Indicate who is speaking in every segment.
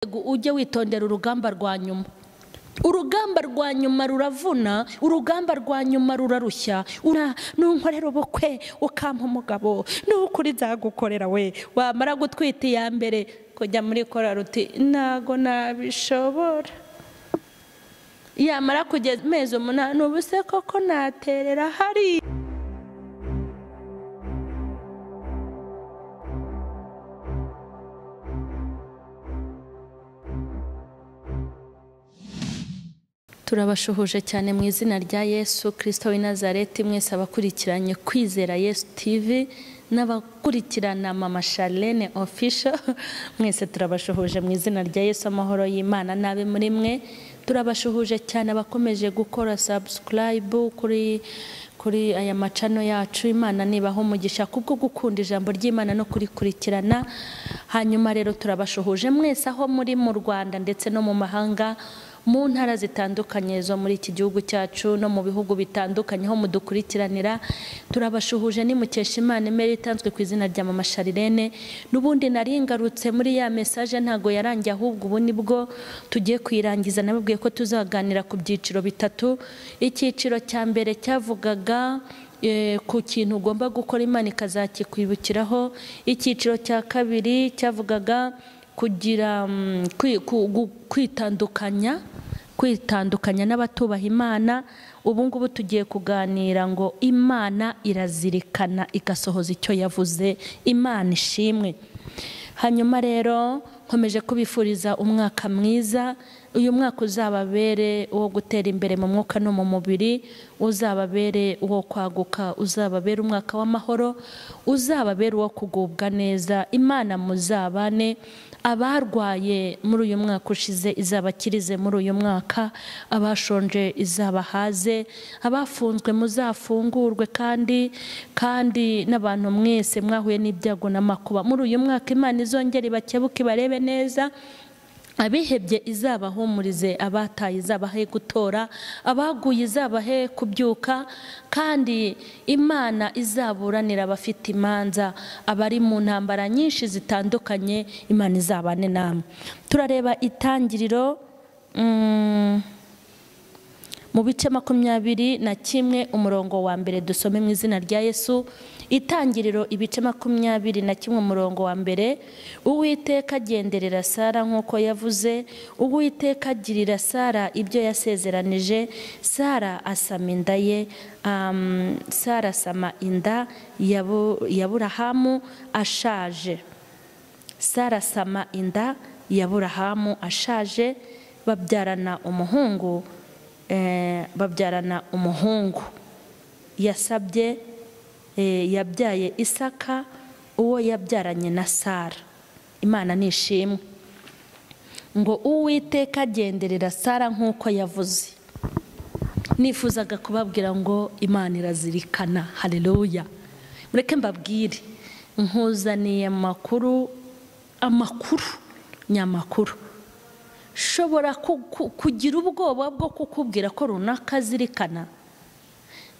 Speaker 1: gihugu ujye witondera urugamba rwa nyuma urugamba rwa nyuma ruravuna urugamba rwa nyuma rurarushya ntunkorera ubukwe ukampa umugabo nukuri nzagukorera we wamara gutwita iya mbere kujya muri korari uti ntago nabishobora yamara kugeza amezi umunani ubu se koko naterera hariya turabashuhuje cyane mu izina rya yesu kirisito w'i nazareti mwese abakurikiranye kwizera yesu tivi n'abakurikirana mama sharlene ofisho mwese turabashuhuje mu izina rya yesu amahoro y'imana n'abe muri mwe turabashuhuje cyane abakomeje gukora sabusikarayibu kuri kuri aya macano yacu imana nibaho umugisha kubwo gukunda ijambo ry'imana no kurikurikirana hanyuma rero turabashuhuje mwese aho muri mu rwanda ndetse no mu mahanga mu ntara zitandukanye zo muri iki gihugu cyacu no mu bihugu bitandukanye ho mudukurikiranira turabashuhuje ni mukesha imana imeri itanzwe ku izina rya mama sharirene n'ubundi nari ngarutse muri ya mesaje ntago yarangiye ahubwo ubu nibwo tugiye kuyirangiza nababwiye ko tuzaganira ku byiciro bitatu icyiciro cya mbere cyavugaga ku kintu ugomba gukora imana ikazakikwibukiraho icyiciro cya kabiri cyavugaga kugira kwitandukanya kwitandukanya n'abatubaha imana ubu ngubu tugiye kuganira ngo imana irazirikana igasohoza icyo yavuze imana ishimwe hanyuma rero nkomeje kubifuriza umwaka mwiza uyu mwaka uzababere uwo gutera imbere mu mwuka no mu mubiri uzababere uwo kwaguka uzababere umwaka w'amahoro uzababere uwo kugubwa neza imana muzabane abarwaye muri uyu mwaka ushize izabakirize muri uyu mwaka abashonje izabahaze abafunzwe muzafungurwe kandi kandi n'abantu mwese mwahuye n'ibyago n'amakuba muri uyu mwaka imana izongera ibakebuke ibarebe neza abihebye izabahumurize abataye izabahe gutora abaguye izabahe kubyuka kandi imana izaburanira abafite imanza abari mu ntambara nyinshi zitandukanye imana izabane namwe turareba itangiriro mu bice makumyabiri na kimwe umurongo wa mbere dusome mu izina rya yesu itangiriro ibice makumyabiri na kimwe umurongo wa mbere uwiteka agenderera sara nk'uko yavuze uwiteka agirira sara ibyo yasezeranije sara asama inda ye sara asama inda ya burahamu ashaje sara asama inda ya burahamu ashaje babyarana umuhungu babyarana umuhungu yasabye yabyaye isaka uwo yabyaranye na sara imana ni ishimwe ngo uwiteka agenderera sara nk'uko yavuze nifuzaga kubabwira ngo imana irazirikana hareruya mureke mbabwire nkuzaniye amakuru amakuru nyamakuru shobora kugira ubwoba bwo kukubwira ko runaka azirikana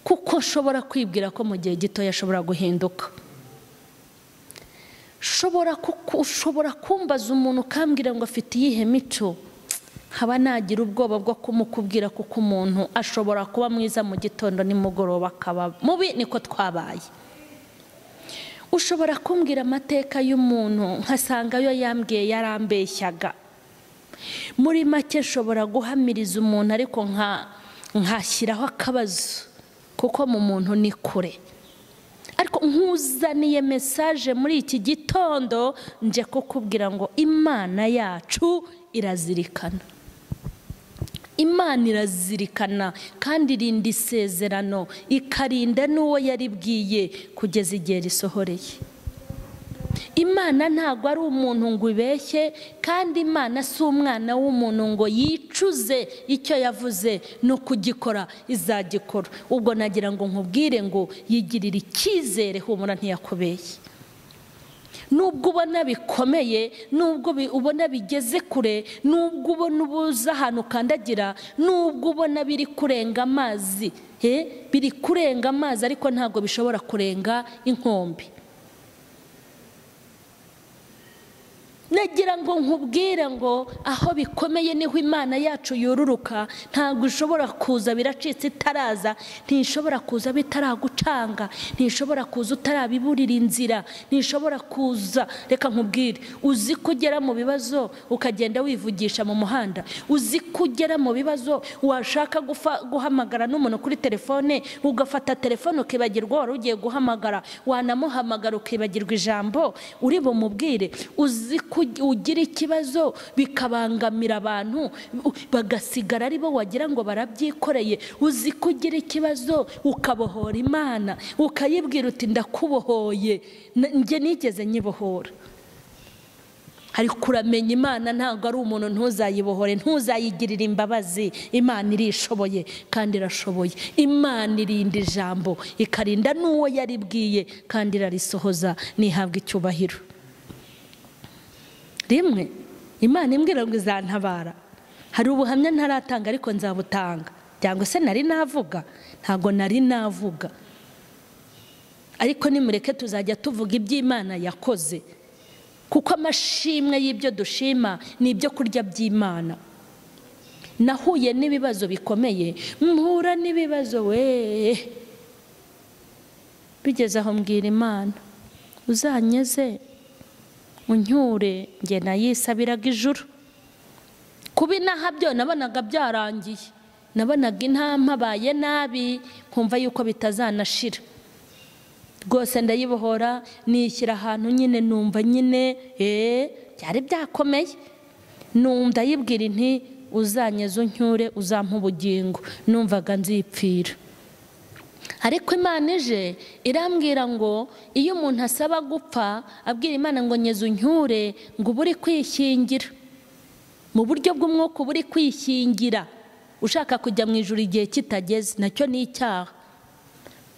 Speaker 1: kuko nshobora kwibwira ko mu gihe gitoya ashobora guhinduka ushobora kumbaza umuntu ukambwira ngo afite iyihe mico haba nagira ubwoba bwo kumukubwira kuko umuntu ashobora kuba mwiza mu gitondo nimugoroba akaba mubi niko twabaye ushobora kumbwira amateka y'umuntu nkasanga ayo yambwiye yarambeshyaga muri make nshobora guhamiriza umuntu ariko nkashyiraho akabazo kuko mu muntu ni kure ariko nkuzaniye mesaje muri iki gitondo nje kukubwira ngo imana yacu irazirikana imana irazirikana kandi irinda isezerano ikarinda n'uwo yaribwiye kugeza igihe risohoreye imana ntabwo ari umuntu ngo ibeshye kandi imana si umwana w'umuntu ngo yicuze icyo yavuze no kugikora izagikora ubwo nagira ngo nkubwire ngo yigirire icyizere humura ntiyakubeye nubwo ubona bikomeye nubwo ubona bigeze kure nubwo ubona ubuze ahantu ukandagira nubwo ubona biri kurenga amazi biri kurenga amazi ariko ntabwo bishobora kurenga inkombe nagira ngo nkubwire ngo aho bikomeye niho imana yacu yururuka ntabwo ishobora kuza biracitse itaraza ntishobora kuza bitaragucanga ntishobora kuza utarabiburira inzira ntishobora kuza reka nkubwire uzi ko ugera mu bibazo ukagenda wivugisha mu muhanda uzi ko ugera mu bibazo washaka guhamagara n'umuntu kuri telefone ugafata telefone ukibagirwa wari ugiye guhamagara wanamuhamagara ukibagirwa ijambo uri bumubwire uzi ko ugira ikibazo bikabangamira abantu bagasigara ari bo wagira ngo barabyikoreye uzi ko ugira ikibazo ukabohora imana ukayibwira uti ndakubohoye njye nigeze nyibohora ariko uramenya imana ntabwo ari umuntu ntuzayibohore ntuzayigirire imbabazi imana irishoboye kandi irashoboye imana irinda ijambo ikarinda n'uwo yaribwiye kandi irarisohoza ntihabwe icyubahiro rimwe imana imbwira ngo izantabara hari ubuhamya ntaratanga ariko nzabutanga cyangwa se nari navuga ntabwo nari navuga ariko nimureke tuzajya tuvuga iby'imana yakoze kuko amashimwe y'ibyo dushima ni ibyo kurya by'imana nahuye n'ibibazo bikomeye mpura n'ibibazo we bigeze aho mbwira imana uzanyeze unyure njye nayisabiraga ijuru kuba inaha byo nabonaga byarangiye nabonaga inaha mpabaye nabi nkumva yuko bitazanashira rwose ndayibohora nishyira ahantu nyine numva nyine eee byari byakomeye ndayibwira inti uzanyeze unyure uzampa ubugingo numvaga nzipfira ariko imana ije irambwira ngo iyo umuntu asaba gupfa abwira imana ngo nyeze unyure ngo uba uri kwishingira mu buryo bw'umwuka uba uri kwishingira ushaka kujya mu ijoro igihe kitageze nacyo ni icyaha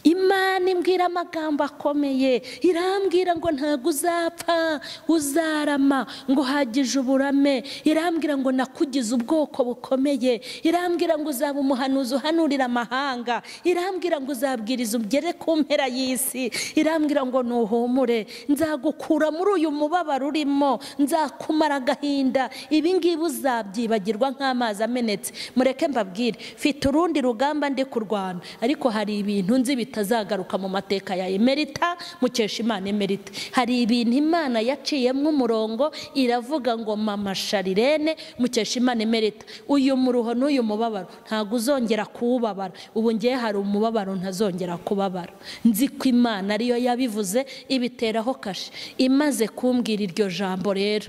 Speaker 1: imana imbwira amagambo akomeye irambwira ngo ntabwo uzapfa uzarama ngo uhagije uburame irambwira ngo nakugize ubwoko bukomeye irambwira ngo uzaba umuhanuzi uhanurira amahanga irambwira ngo uzabwiriza ugere ku mpera y'isi irambwira ngo nuhumure nzagukura muri uyu mubabaro urimo nzakumara agahinda ibi ngibi uzabyibagirwa nk'amazi amenetse mureke mbabwire mfite urundi rugamba ndi kurwana ariko hari ibintu nzi bitandukanye bitazagaruka mu mateka ya emerita mukesha imana emerita hari ibintu imana yaciyemo umurongo iravuga ngo mama sharirene mukesha imana emerita uyu muruho n'uyu mubabaro ntabwo uzongera kuwubabara ubu ngewe hari umubabaro ntazongera kubabara nzi ko imana ariyo yabivuze ibiteraho kashe imaze kumbwira iryo jambo rero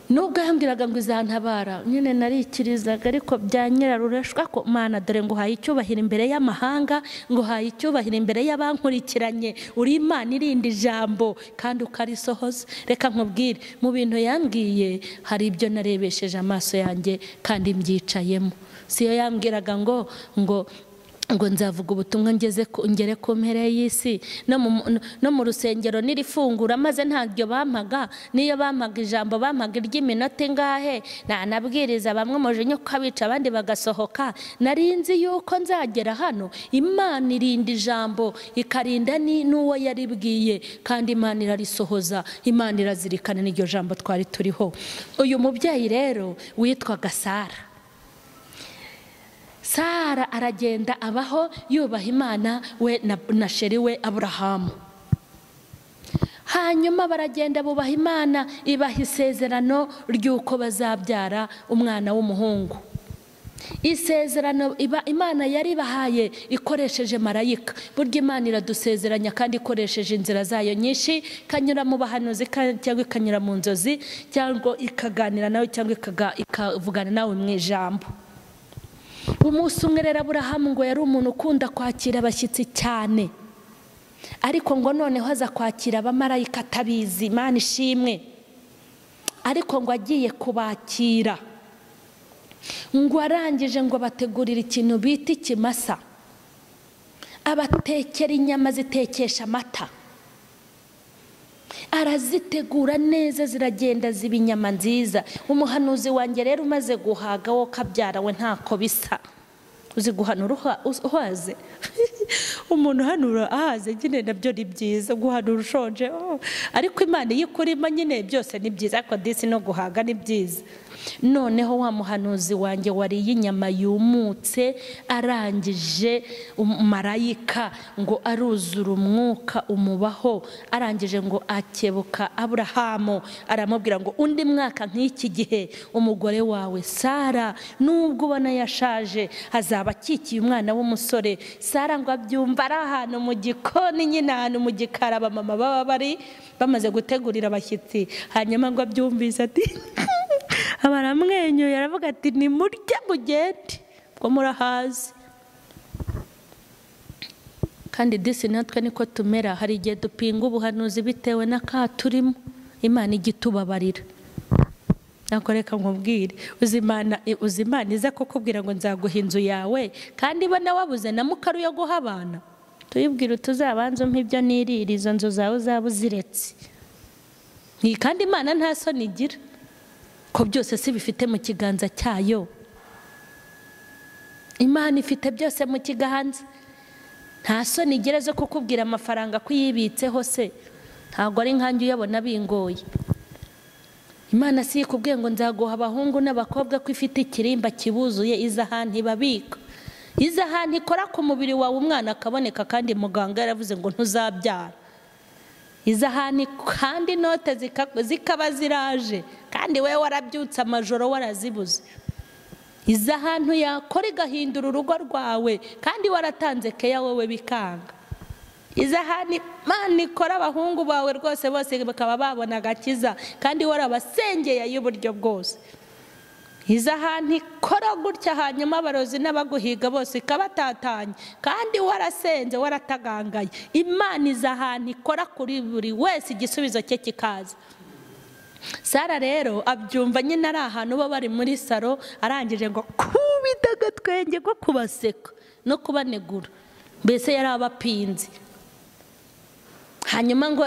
Speaker 1: nubwo yambwiraga ngo izantabara nyine narikirizaga ariko bya nyirarureshwa ko mana dore ngo uhaye icyubahiro imbere y'amahanga ngo uhaye icyubahiro imbere y'abankurikiranye uri imana irinda ijambo kandi ukarisohoza reka nkubwire mu bintu yambwiye hari ibyo narebesheje amaso yanjye kandi mbyicayemo siyo yambwiraga ngo ngo ngo nzavuga ubutumwa ngeze ngere ku mpera y'isi no mu rusengero n'irifungura maze ntabyo bampaga niyo bampaga ijambo bampaga iry'iminota ingahe ntanabwiriza bamwe umujinya ukabica abandi bagasohoka narinzi yuko nzagera hano imana irinda ijambo ikarinda n'uwo yaribwiye kandi imana irarisohoza imana irazirikana n'iryo jambo twari turiho uyu mubyeyi rero witwaga sara sara aragenda abaho yubaha imana we na sheri we aburahamu hanyuma baragenda bubaha imana ibaha isezerano ry'uko bazabyara umwana w'umuhungu isezerano imana yari ibahaye ikoresheje marayika burya imana iradusezeranya kandi ikoresheje inzira zayo nyinshi ikanyura mu bahanuzi cyangwa ikanyura mu nzozi cyangwa ikaganira nawe cyangwa ikavugana nawe mu ijambo umunsi umwe rero aburahamu ngo yari umuntu ukunda kwakira abashyitsi cyane ariko ngo noneho aza kwakira abamarayika atabizi imana ishimwe ariko ngo agiye kubakira ngo arangije ngo bategurire ikintu bita ikimasa abatekera inyama zitekesha amata arazitegura neza ziragenda ziba inyama nziza umuhanuzi wanjye rero umaze guhaga wo kabyara we ntako bisa uzi guhanura uhaze umuntu uhanura ahaze nyine nabyo ni byiza guhanura ushonje oh. ariko imana iyo ikurima nyine byose ni byiza ariko disi no guhaga ni byiza noneho wa muhanuzi wanjye wariye inyama yumutse arangije marayika ngo aruzura umwuka umubaho arangije ngo akebuka aburahamu aramubwira ngo undi mwaka nk'iki gihe umugore wawe sara nubwo ubona yashaje azaba akikiye umwana w'umusore sara ngo abyumva ari ahantu mu gikoni nyine ahantu mu gikari abamama baba bari bamaze gutegurira abashyitsi hanyuma ngo abyumvise ati aba aramwenyuye aravuga ati ni murye mugende ubwo murahazi kandi disi natwe niko tumera hari igihe dupinga ubuhanuzi bitewe n'akaturimo imana ijya itubabarira ntabwo reka nkubwire uzi imana iza kukubwira ngo nzaguha inzu yawe kandi iba nawe wabuze na mukaru yo guha abana tuyibwire utuzabanze umpe ibyo nirira izo nzu zawe uzaba uziretse kandi imana nta soni igira ko byose si bifite mu kiganza cyayo imana ifite byose mu kiganza nta soni igira zo kukubwira amafaranga kuyibitseho se ntabwo ari nkange uyabona bingoye imana si ikubwiye ngo nzaguha abahungu n'abakobwa ko ifite ikirimba kibuzuye izahani ibabika izahani ikora ku mubiri wawe umwana akaboneka kandi muganga yaravuze ngo ntuzabyara izahani kandi inote zikaba ziraje kandi wowe warabyutse amajoro warazibuze izahantu yakora igahindura urugo rwawe kandi waratanze keya wowe bikanga izahani mani ikora abahungu bawe rwose bose bakaba babona agakiza kandi warabasengeye y'uburyo bwose izahani ikora gutya hanyuma abarozi n'abaguhiga bose ikabatatanya kandi warasenze waratagangaye imana izahani ikora kuri buri wese igisubizo cye kikaza sara rero abyumva nyine ari ahantu uba bari muri saro arangije ngo kubita agatwenge ko kubaseka no kubanegura mbese yari abapinzi hanyuma ngo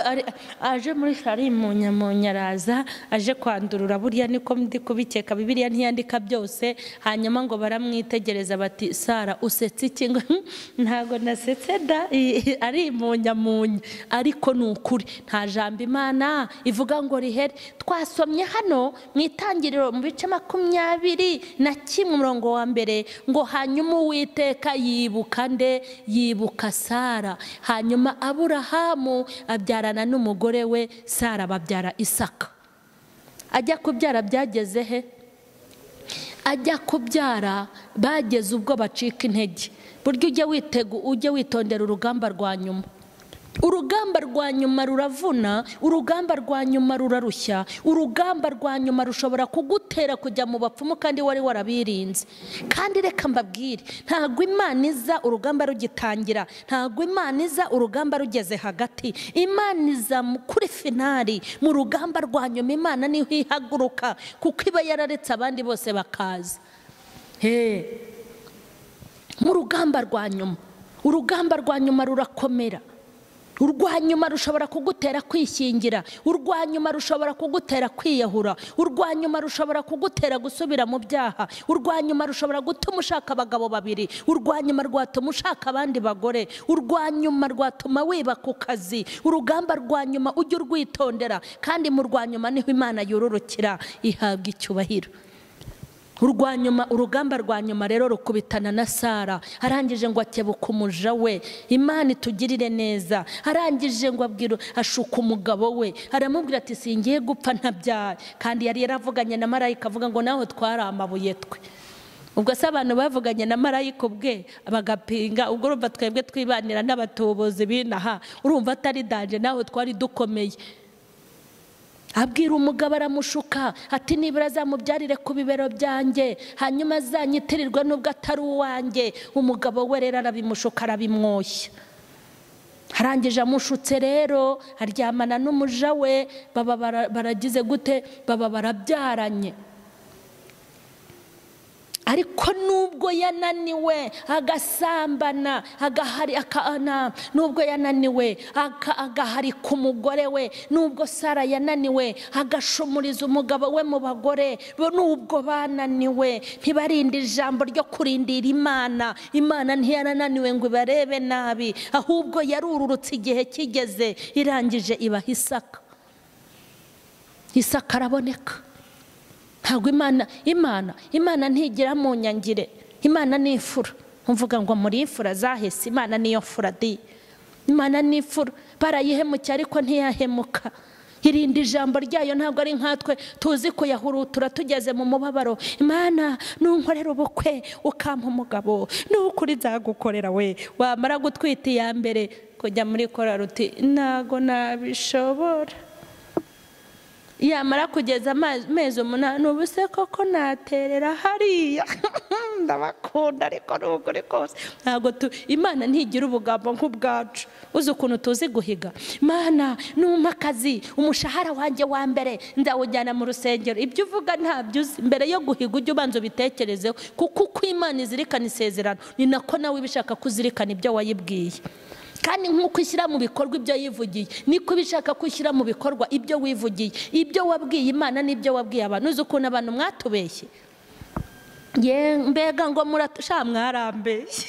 Speaker 1: aje muri saro imunyamunya araza aje kwandurura buriya niko ndi kubikeka bibiriya ntiyandika byose hanyuma ngo baramwitegereza bati sara usetse iki ngo ntabwo nasetse da ari imunyamunya ariko ni ukuri nta jambo imana ivuga ngo rihere twasomye hano mu itangiriro mu bice makumyabiri na kimwe umurongo wa mbere ngo hanyuma uwiteka yibuka nde yibuka sara hanyuma aburahamu abyarana n'umugore we sara babyara isaka ajya kubyara byageze he ajya kubyara bageze ubwo bacika intege buryo ujye witondera urugamba rwa nyuma urugamba rwa nyuma ruravuna urugamba rwa nyuma rurarushya urugamba rwa nyuma rushobora kugutera kujya mu bapfumu kandi wari warabirinze kandi reka mbabwire ntabwo imana iza urugamba rugitangira ntabwo imana iza urugamba rugeze hagati imana iza kuri finari mu rugamba rwa nyuma imana niho ihaguruka kuko iba yararetse abandi bose bakaza mu rugamba rwa nyuma urugamba rwa nyuma rurakomera urwa nyuma rushobora kugutera kwishingira urwa nyuma rushobora kugutera kwiyahura urwa nyuma rushobora kugutera gusubira mu byaha urwa nyuma rushobora gutuma ushaka abagabo babiri urwa nyuma rwatuma ushaka abandi bagore urwa nyuma rwatuma wiba ku kazi urugamba rwa nyuma ujye urwitondera kandi mu rwa nyuma niho imana yororokera ihabwa icyubahiro urwa nyuma urugamba rwa nyuma rero rukubitana na sara arangije ngo akebuka umuja we imana itugirire neza arangije ngo abwira ashuka umugabo we aramubwira ati singiye gupfa ntabyaye kandi yari yaravuganye na marayika avuga ngo nawe twari amabuye twe ubwo se abantu bavuganye na marayika ubwe bagapinga ubwo urumva twebwe twibanira n'abatubuzi binaha urumva atari danje nawe twari dukomeye abwira umugabo aramushuka ati nibura azamubyarire ku bibero byanjye hanyuma azanyitirirwe n'ubwo atari uwanjye umugabo we rero arabimushuka arabimwoshya arangije amushutse rero aryamana n'umuja we baba baragize gute baba barabyaranye ariko nubwo yananiwe agasambana agahari akana nubwo yananiwe agahari ku mugore we nubwo sara yananiwe agashumuriza umugabo we mu bagore nubwo bananiwe ntibarinde ijambo ryo kurindira imana imana ntiyarananiwe ngo ibarebe nabi ahubwo yarururutse igihe kigeze irangije ibaha isaka isaka araboneka ntabwo imana imana imana ntigira mu nyangire imana ni ifura mvuga ngo muri ifura zahise imana niyo fura di imana ni ifura barayihemukira ariko ntiyahemuka irinda ijambo ryayo ntabwo ari nkatwe tuzi kuyahurutura tugeze mu mubabaro imana nunkorera ubukwe ukampa umugabo nukuri nzagukorera we wamara gutwita iya mbere kujya muri koraruti ntago nabishobora yamara kugeza amezi umunani ubu se koko naterera hariya ndabakunda ariko n'ubugore kose ntabwo imana ntigira ubugambo nk'ubwacu uzi ukuntu tuzi guhiga imana numa akazi umushahara wanjye wa mbere ndawujyana mu rusengero ibyo uvuga ntabyo uzi mbere yo guhiga ujye ubanza ubitekerezeho kuko uko imana izirikana isezerano ni nako nawe ibishaka kuzirikana ibyo wayibwiye kandi nk'uko ishyira mu bikorwa ibyo yivugiye niko ubishaka ko ushyira mu bikorwa ibyo wivugiye ibyo wabwiye imana n'ibyo wabwiye abantu uzi ukuntu abantu mwatubeshye mbega ngo murashaka mwarambeshye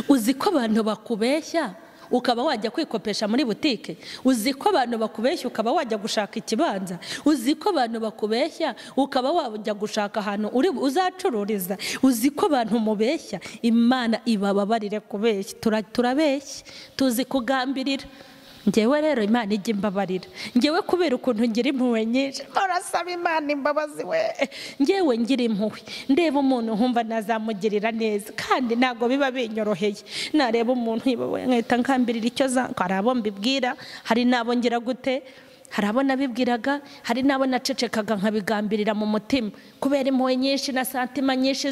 Speaker 1: uzi ko abantu bakubeshya ukaba wajya kwikopesha muri butike uzi ko abantu bakubeshya ukaba wajya gushaka ikibanza uzi ko abantu bakubeshya ukaba wajya gushaka ahantu uzacururiza uzi ko abantu mubeshya imana ibababarire kubeshya turabeshya tuzi kugambirira ngewe rero imana ijya imbabarira ngewe kubera ukuntu ngira impuhwe nyinshi murasaba imana imbabazi we ngewe ngira impuhwe ndeba umuntu nkumva nazamugirira neza kandi ntabwo biba binyoroheye nareba umuntu nkahita nkambirira icyo za hari abo mbibwira hari n'abo ngira gute hari abo nabibwiraga hari n'abo nacecekaga nkabigambirira mu mutima kubera impuhwe nyinshi na santima nyinshi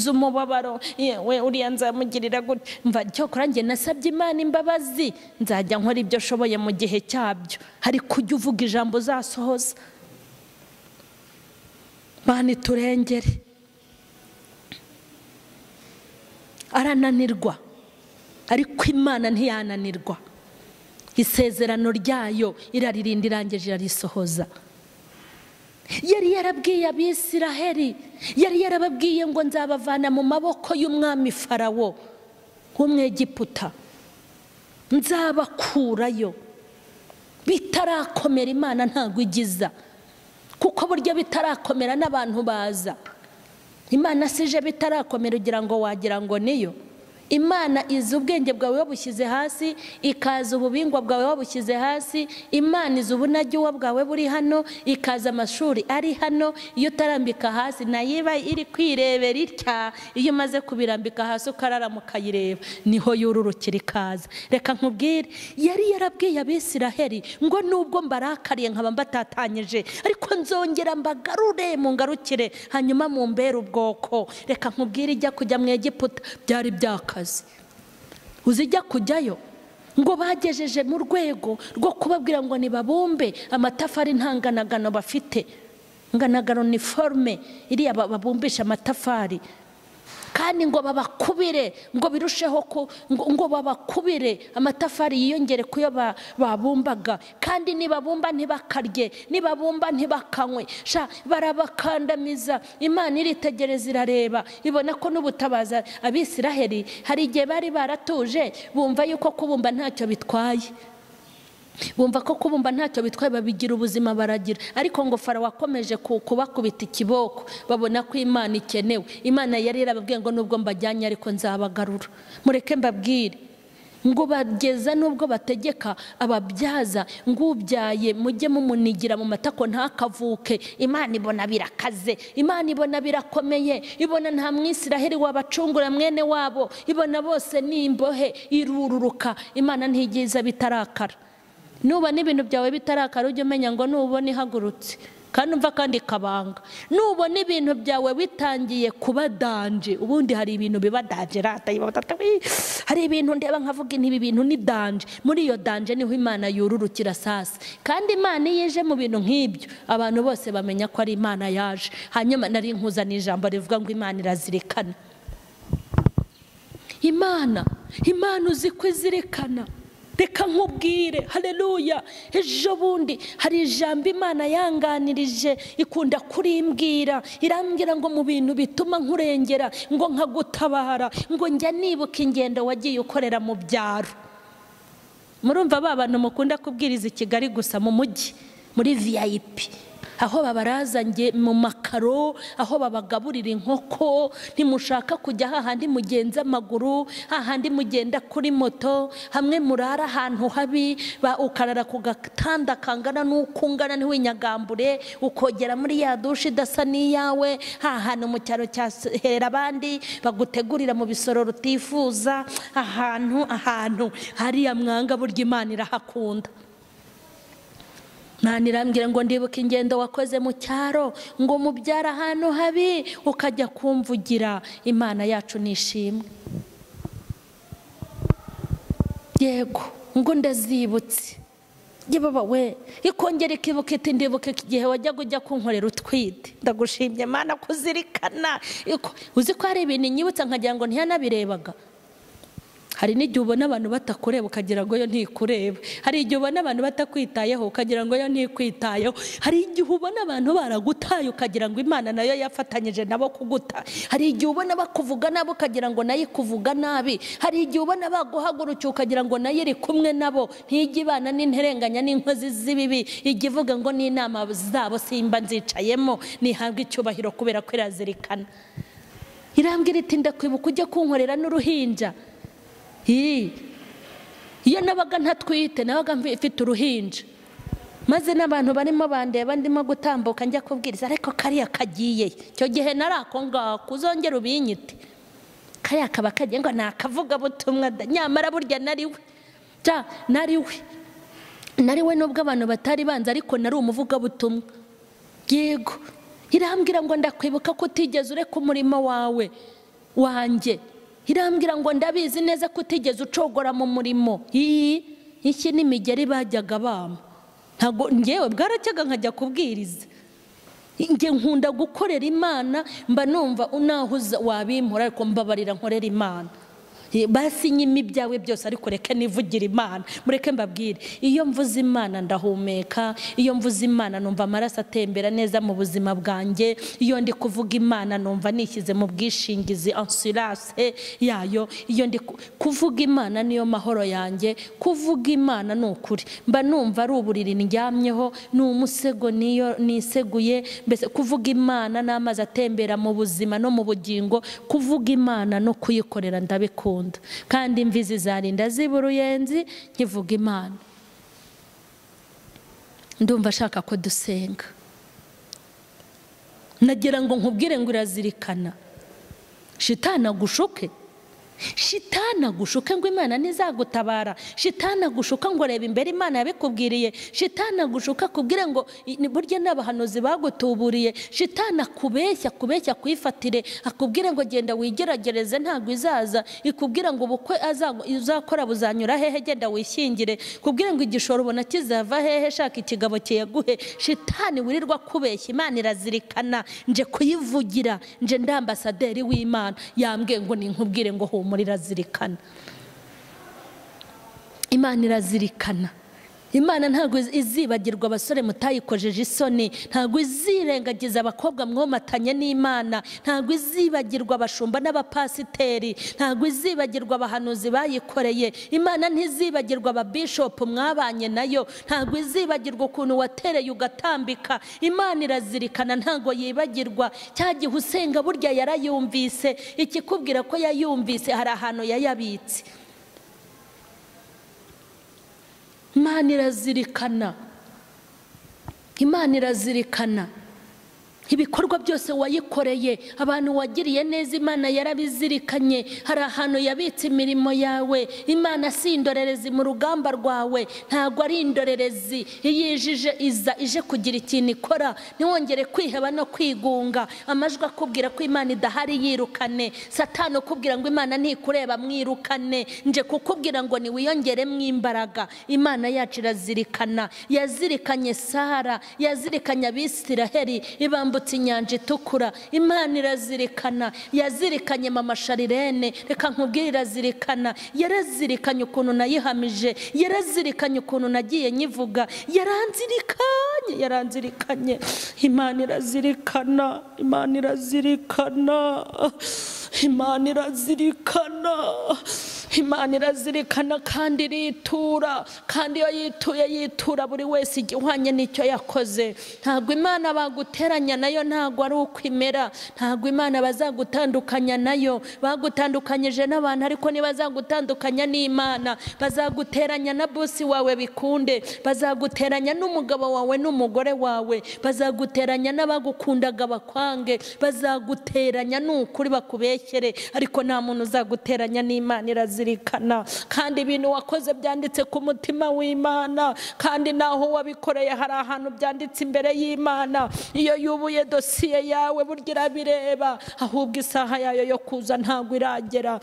Speaker 1: z'umubabaro yewe uriya nzamugirira gutya cyokora njye nasabye imana imbabazi nzajya nkora ibyo ashoboye mu gihe cyabyo hari kujya uvuga ijambo uzasohoza imana iturengere arananirwa ariko imana ntiyananirwa isezerano ryayo iraririnda irangije irarisohoza yari yarabwiye abisiraheri yari yarababwiye ngo nzabavana mu maboko y'umwami farawo w'umwegiputa nzabakurayo bitarakomera imana ntabwo igiza kuko burya bitarakomera n'abantu baza imana sije bitarakomera ugira ngo wagira ngo niyo imana izi ubwenge bwawe wabushyize hasi ikaza ububingwa bwawe wabushyize hasi imana izi ubunagiwa bwawe buri hano ikaza amashuri ari hano iyo utarambika hasi nayo iba iri kwirebera itya iyo umaze kubirambika hasi ukararama ukayireba niho yururukira ikaza reka nkubwire yari yarabwiye abisiraheri ngo nubwo mbarakariye nkaba mbatatanyije ariko nzongera mbagarure mu ngarukire hanyuma mumbere ubwoko reka nkubwire ijya kujya mu Egiputa byari byakaza uzijya kujyayo ngo bagejeje mu rwego rwo kubabwira ngo ntibabumbe amatafari ntanganagano bafite nganagano ni forume iriya babumbisha amatafari kandi ngo babakubire ngo birusheho ngo babakubire amatafari yiyongere ku yo babumbaga kandi nibabumba ntibakarye nibabumba ntibakanywe barabakandamiza imana iritegereza irareba ibona ko n'ubutabaza abisiraheri hari igihe bari baratuje bumva yuko kubumba ntacyo bitwaye bumva ko kubumba ntacyo bitwaye babigira ubuzima baragira ariko ngo farawo wakomeje kubakubita ikiboko babona ko imana ikenewe imana yari yarababwiye ngo nubwo mbajyanye ariko nzabagarura mureke mbabwire ngo bageza nubwo bategeka ababyaza ngo ubyaye mujye mumunigira mu matako ntakavuke imana ibona birakaze imana ibona birakomeye ibona nta mwisiraheri wabacungura mwene wabo ibona bose ni imbohe irururuka imana ntigiza bitarakara nuba n'ibintu byawe bitarakara ujye umenya ngo nubona ihagurutse kandi umva kandi kabanga nubona ibintu byawe bitangiye kuba danje ubundi hari ibintu biba danje hari ibintu ndeba nkavuga inti ibi bintu ni danje muri iyo danje niho imana yururukira sasa kandi imana iyo ije mu bintu nk'ibyo abantu bose bamenya ko ari imana yaje hanyuma nari nkuzaniye ijambo rivuga ngo imana irazirikana imana imana uzi ko izirikana reka nkubwire hareruya ejo bundi hari ijambo imana yanganirije ikunda kurimbwira irambwira ngo mu bintu bituma nkurengera ngo nkagutabara ngo njya nibuka ingendo wagiye ukorera mu byaro murumva ba bantu mukunda kubwiriza i kigali gusa mu mujyi muri viyayipi aho babarazanye mu makaro aho babagaburira inkoko ntimushaka kujya hahandi mugenza amaguru hahandi mugenda kuri moto hamwe murara ahantu habi ukarara ku gatanda kangana n'uko ungana ntiwinyagambure ukogera muri ya dushe idasa n'iyawe hantu mu cyaro cya hera abandi bagutegurira mu bisoro rutifuza ahantu ahantu hariya mwanga burya imana irahakunda nta irambwira ngo ndibuke ingendo wakoze mu cyaro ngo mubyara ahantu habi ukajya kumvugira imana yacu nishimwe yego ngo ndazibutse yewe we ikongera ikibuka iti ndibuke igihe wajyaga ujya kunkorera utwite ndagushimye imana kuzirikana uzi ko hari ibintu inyibutsa nkagira ngo ntiyanabirebaga hari n'igihe ubona abantu batakureba ukagira ngo yo ntikureba hari igihe ubona abantu batakwitayeho ukagira ngo yo ntikwitayeho hari igihe ubona abantu baragutaye ukagira ngo imana nayo yafatanyije nabo kuguta hari igihe ubona bakuvuga nabi ukagira ngo nayo ikuvuga nabi hari igihe ubona baguhagurukiye ukagira ngo nayo iri kumwe nabo ntijye ibana n'interenganya n'inkozi z'ibibi ijya ivuga ngo n'inama zabo simba nzicayemo nihabwe icyubahiro kubera ko irazirikana irambwira iti ndakwibuka ujye kunkorera n'uruhinja iyo nabaga ntatwite nabaga mfite uruhinja maze n'abantu barimo bandeba ndimo gutambuka njya kubwiriza ariko kariya kagiye icyo gihe narako ngako uzongera ubinyite kariya kaba kagiye ngo ni akavugabutumwa nyamara burya nariwe nta nariwe nariwe nubwo abantu batari banza ariko nari umuvugabutumwa yego irambwira ngo ndakwibuka ko utigeze ureka umurimo wawe wanjye irambwira ngo ndabizi neza ko utigeze ucogora mu murimo iyi iki n'imigeri bajyaga bama ntabwo ngewe bwaracyaga nkajya kubwiriza njye nkunda gukorera imana mba numva naho wabimpora ariko mbabarira nkorera imana basinyemo ibyawe byose ariko reka nivugira imana mureke mbabwire iyo mvuze imana ndahumeka iyo mvuze imana numva amaraso atembera neza mu buzima bwanjye iyo ndi kuvuga imana numva nishyize mu bwishingizi ansurase yayo iyo ndi kuvuga imana niyo mahoro yanjye kuvuga imana ni ukuri mba numva ari uburiri ndyamyeho ni umusego niyo niseguye mbese kuvuga imana ni amazi atembera mu buzima no mu bugingo kuvuga imana no kuyikorera ndabikunda kandi imvi zizarinda ziba uruyenzi nkivuga imana ndumva ashaka ko dusenga nagira ngo nkubwire ngo irazirikana shitanagushuke shitanagushuke ngo imana ntizagutabara shitanagushuka ngo reba imbere imana yabikubwiriye shitanagushuka kubwire ngo burya n'abahanuzi bagutuburiye shitanakubeshya kubeshya kuyifatire akubwire ngo genda wigeragereze ntabwo izaza ikubwire ngo ubukwe uzakora buzanyura hehe genda wishyingire kubwire ngo igishoro ubona kizava hehe shaka ikigabo kiyaguhe shitani wirirwa kubeshya imana irazirikana nje kuyivugira nje ndambasaderi w'imana yambwiye ngo ni nkubwire ngo humura irazirikana imana irazirikana imana ntabwo izibagirwa abasore mutayikojeje isoni ntabwo izirengagiza abakobwa mwomatanye n'imana ntabwo izibagirwa abashumba n'abapasiteri ntabwo izibagirwa abahanuzi bayikoreye imana ntizibagirwa ababishopu mwabanye nayo ntabwo izibagirwa ukuntu watereye ugatambika imana irazirikana ntabwo yibagirwa cya gihe usenga burya yarayumvise ikikubwira ko yayumvise hari ahantu yayabitse imana irazirikana imana irazirikana ibikorwa byose wayikoreye abantu wagiriye neza imana yarabizirikanye hari ahantu yabitse imirimo yawe imana si indorerezi mu rugamba rwawe ntabwo ari indorerezi iyo yijije iza ije kugira ikintu ikora ntiwongere kwiheba no kwigunga amajwi akubwira ko imana idahari yirukane satani ukubwira ngo imana ntikureba mwirukane nje kukubwira ngo niwiyongeremo imbaraga imana yacu irazirikana yazirikanye sara yazirikanye abisiraheri ibamba yambutse inyanja itukura imana irazirikana yazirikanye mama sharirene reka nkubwire irazirikana yarazirikanye ukuntu nayihamije yarazirikanye ukuntu nagiye nyivuga yaranzirikanye yaranzirikanye imana irazirikana imana irazirikana imana irazirikana imana irazirikana kandi iritura kandi iyo yituye yitura buri wese igihwanye n'icyo yakoze ntabwo imana baguteranya nayo ntabwo ari uko imera ntabwo imana bazagutandukanya nayo bagutandukanyije n'abantu ariko ntibazagutandukanya n'imana bazaguteranya na bosi wawe bikunde bazaguteranya n'umugabo wawe n'umugore wawe bazaguteranya n'abagukundaga bakwange bazaguteranya n'ukuri bakubeshyere ariko nta muntu uzaguteranya n'imana irazirikana kandi ibintu wakoze byanditse ku mutima w'imana kandi naho wabikoreye hari ahantu byanditse imbere y'imana iyo yubuye dosiye yawe burya irabireba ahubwo isaha yayo yo kuza ntabwo iragera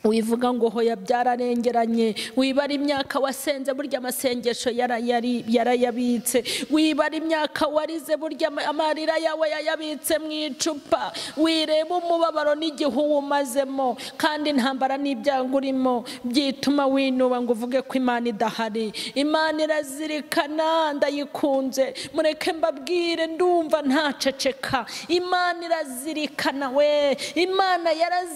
Speaker 1: wivuga ngo hoya byararengeranye wibara imyaka wasenze burya amasengesho yarayabitse wibara imyaka warize burya amarira yawe yayabitse mu icupa wireba umubabaro n'igihe uwumazemo kandi intambara n'ibyago urimo byituma winuba ngo uvuge ko imana idahari imana irazirikana ndayikunze mureke mbabwire ndumva ntaceceka imana irazirikana we imana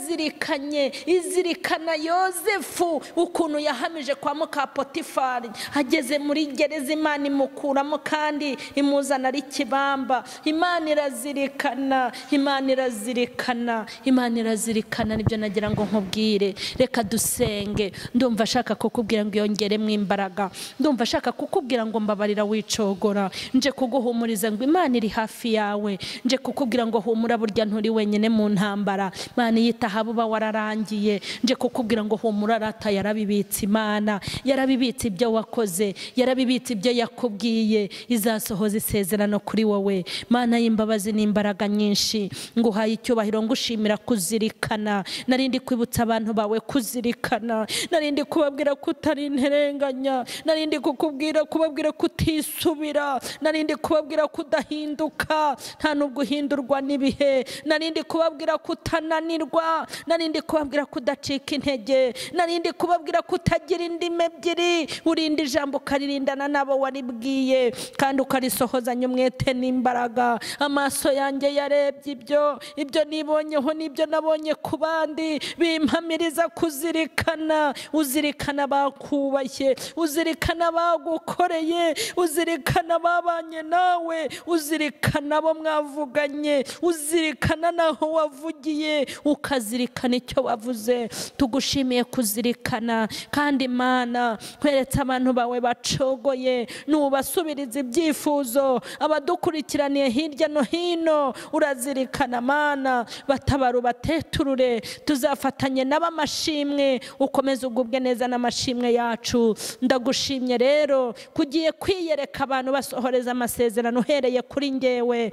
Speaker 1: yarazirikanye izirikana yerekana yosefu ukuntu yahamije kwa mukapotifari ageze muri gereza imana imukuramo kandi imuzana ari kibamba imana irazirikana imana irazirikana imana irazirikana nibyo nagira ngo nkubwire reka dusenge ndumva ashaka kukubwira ngo yongeremo imbaraga ndumva ashaka kukubwira ngo mbabarira wicogora nje kuguhumuriza ngo imana iri hafi yawe nje kukubwira ngo humura burya nturi wenyine mu ntambara imana iyitaha buba wararangiye nje kukubwira ngo humura rata yarabibitse imana yarabibitse ibyo wakoze yarabibitse ibyo yakubwiye izasohoza isezerano kuri wowe mana y'imbabazi n'imbaraga nyinshi ngo uhaye icyubahiro ngo ushimira kuzirikana narindi kwibutsa abantu bawe kuzirikana narindi kubabwira ko utari interenganya narindi kukubwira kubabwira ko utisubira narindi kubabwira ko udahinduka nta n'ubwo uhindurwa n'ibihe narindi kubabwira ko utananirwa narindi kubabwira ko udacika udacika intege narindi kubabwira ko utagira indimi ebyiri urinda ijambo ukaririndana n'abo waribwiye kandi ukarisohozanya umwete n'imbaraga amaso yanjye yarebye ibyo ibyo nibonyeho n'ibyo nabonye ku bandi bimpamiriza kuzirikana uzirikana bakubashye uzirikana bagukoreye uzirikana babanye nawe uzirikana abo mwavuganye uzirikana naho wavugiye ukazirikana icyo wavuze tugushimiye kuzirikana kandi imana kweretse abantu bawe bacogoye nubasubiriza ibyifuzo abadukurikiraniye hirya no hino urazirikana amana batabara ubateturure tuzafatanye n'abamashimwe ukomeze ugubwe neza n'amashimwe yacu ndagushimye rero kugiye kwiyereka abantu basohoreza amasezerano uhereye kuri ngewe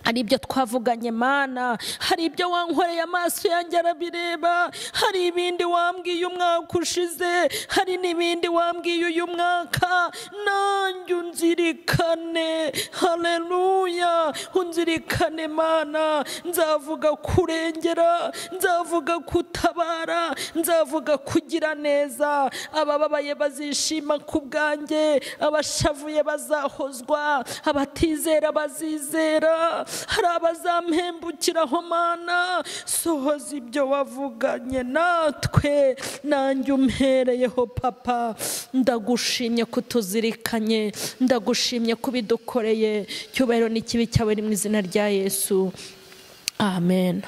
Speaker 1: hari ibyo twavuganye mana hari ibyo wankoreye amaso yanjye arabireba hari ibindi wambwiye umwaka ushize hari n'ibindi wambwiye uyu mwaka nanjye unzirikane hareruya unzirikane mana nzavuga kurengera nzavuga kutabara nzavuga kugira neza abababaye bazishima ku bwanjye abashavuye bazahozwa abatizera bazizera hari abazampembukiraho mana sohoza ibyo wavuganye natwe nanjye umpereyeho papa ndagushimye kutuzirikanye ndagushimye kubidukoreye cyubahiro n'ikibi cyawe iri mu izina rya yesu amen